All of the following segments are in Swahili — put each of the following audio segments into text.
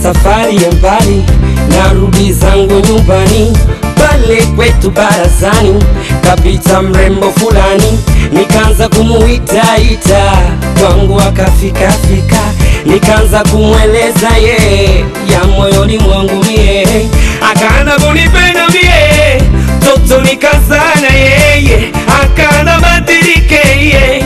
safari ya mbali, narudi zangu nyumbani pale kwetu barazani, kapita mrembo fulani, nikaanza kumuitaita kwangu, akafikafika, nikaanza kumweleza ye ya moyoni mwangu mie, akaanza kunipenda mie, toto nikazana yeye, akaanza badilike ye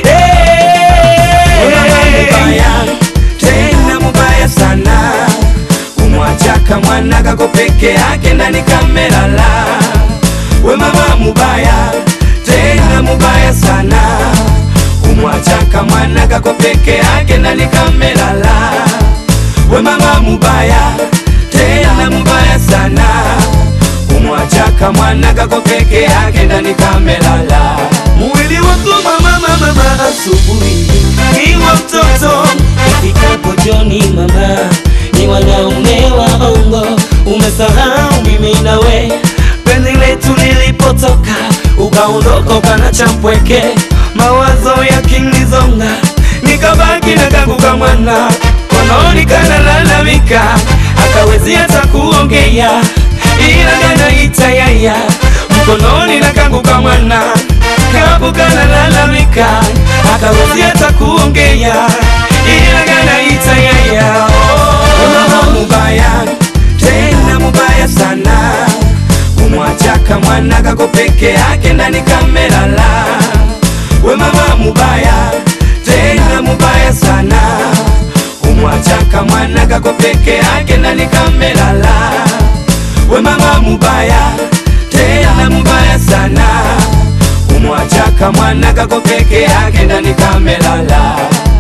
mubaya tena mubaya sana kumwachaka mwana kako peke yake ndani kamelala we mama mubaya tena mubaya sana kumwachaka mwana kako peke yake ndani kamelala we mama mubaya tena mubaya sana kumwachaka mwana kako peke yake ndani kamelala Mwili wako mama mama mama asubuhi iwa mtoto ifikapo jioni mama ni wanaume waongo umesahau mimi nawe penzi letu lilipotoka ukaondoka ukana champweke mawazo yakinizonga nikabaki na kangu kamwana kononi kanalalamika akawezi hata kuongea ila kanaita yaya mkononi na kangu kamwana kabu kanalalamika akawezi hata kuongea ila kanaita yaya mama mubaya tena mubaya sana kumwachaka mwana kako peke yake ndani kamelala we mama mubaya tena mubaya sana kumwachaka mwana kako peke yake ndani kamelala we mama mubaya tena mubaya sana kumwachaka mwana kako peke yake ndani kamelala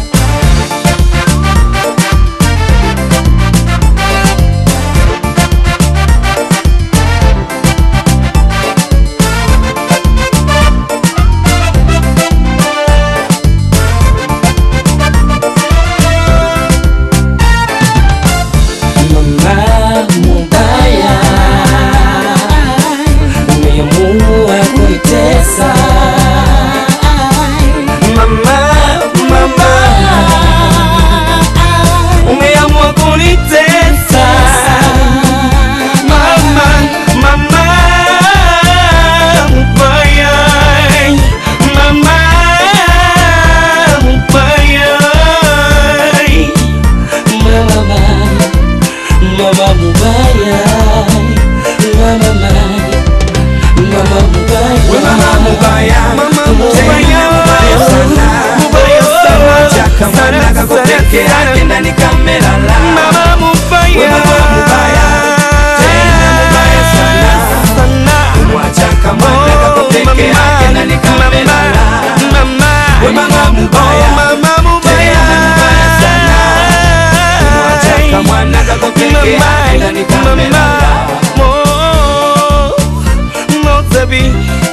Mama mubaya, umeamua kunitesa. Mama, mama, umeamua kunitesa. Mama, mama, mubaya, mama, mubaya, mama. Mama mubaya, mama mai, mama mubaya, We mama mubaya, mama tena mubaya sana, mubaya sana, chaka mwana kako peke yake ndani kamelala. mama mubaya, We mama mubaya, tena mubaya sana, sana, kumwachaka mwana kako peke yake ndani kamelala. mama, We mama mubaya, mama mubaya, tena mubaya sana, kumwachaka mwana kako peke yake ndani kamelala. Mo, mo, Mozabi,